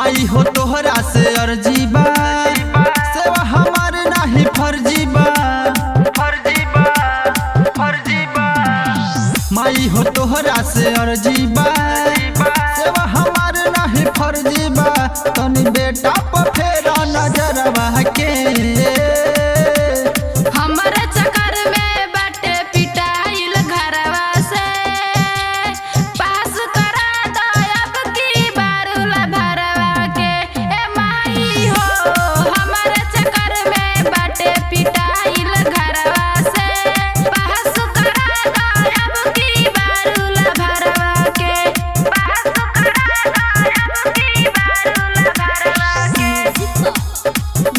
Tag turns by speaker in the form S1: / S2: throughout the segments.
S1: माई हो तोहरा से अर्जी बा सेवा हमार नाही फर्जी बा फर्जी बा फर्जी बा माई हो तोहरा से अर्जी बा सेवा हमार नाही फर्जी बा तनी बेटा पर फेरा नजरवा के
S2: हमरे चक्कर में बाटे पिटाइल घरवा से पास करा दो अब की बारूला भरवा के ए माई हो हमरे चक्कर में बाटे पिटाइल घरवा से पास करा दो अब की बारूला भरवा के पास करा दो अब की बारूला भरवा के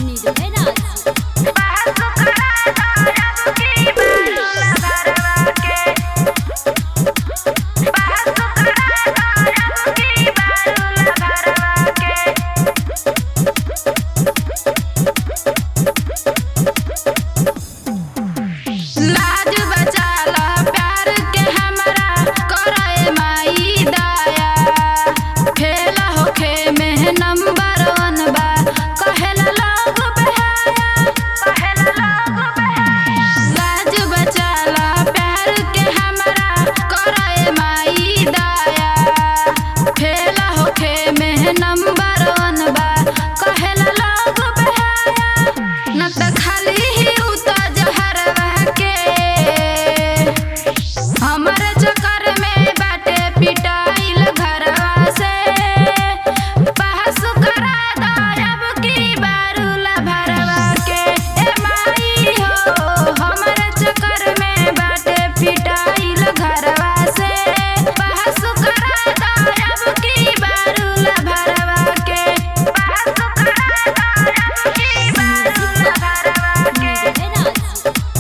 S2: लाज बचाला प्यार के हमरा करे माई दया फेल होखे में नंबर वन बा कहेला लोग बहाया कहेला लोग बहाया लाज बचाला प्यार के हमरा करे माई दया फेल होखे में नंबर वन बा कहेला लोग बहाया न त खाली ही उता जहरवा के हमरे चक्कर में बाटे पिटाइल घरवा से बहस करा दो अब की बारूला भरवा के ए माई हो हमरे चक्कर में बाटे पिटाइल घरवा से बहस करा दो अब की बारूला भरवा के बहस करा दो अब की बारूला भरवा के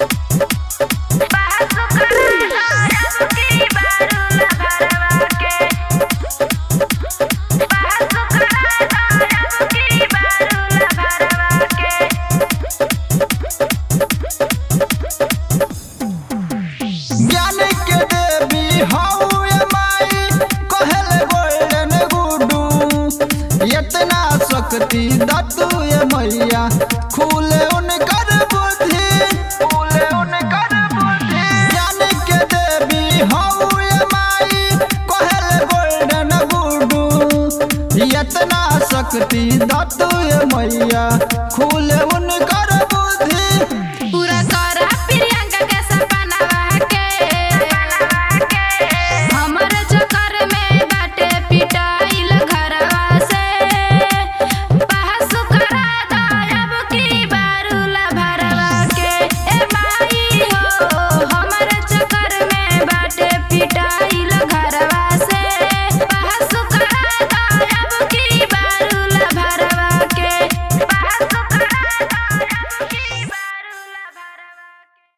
S1: ज्ञान के देवी हऊ ए माई कहल गोल्डन गुडू इतना शक्ति दतु ए मैया खुले उनकर बुद्धि खुले उनकर बुद्धि ज्ञान के देवी हऊ ए माई कहल गोल्डन गुडू इतना शक्ति दतु ए मैया खुले उनकर बुद्धि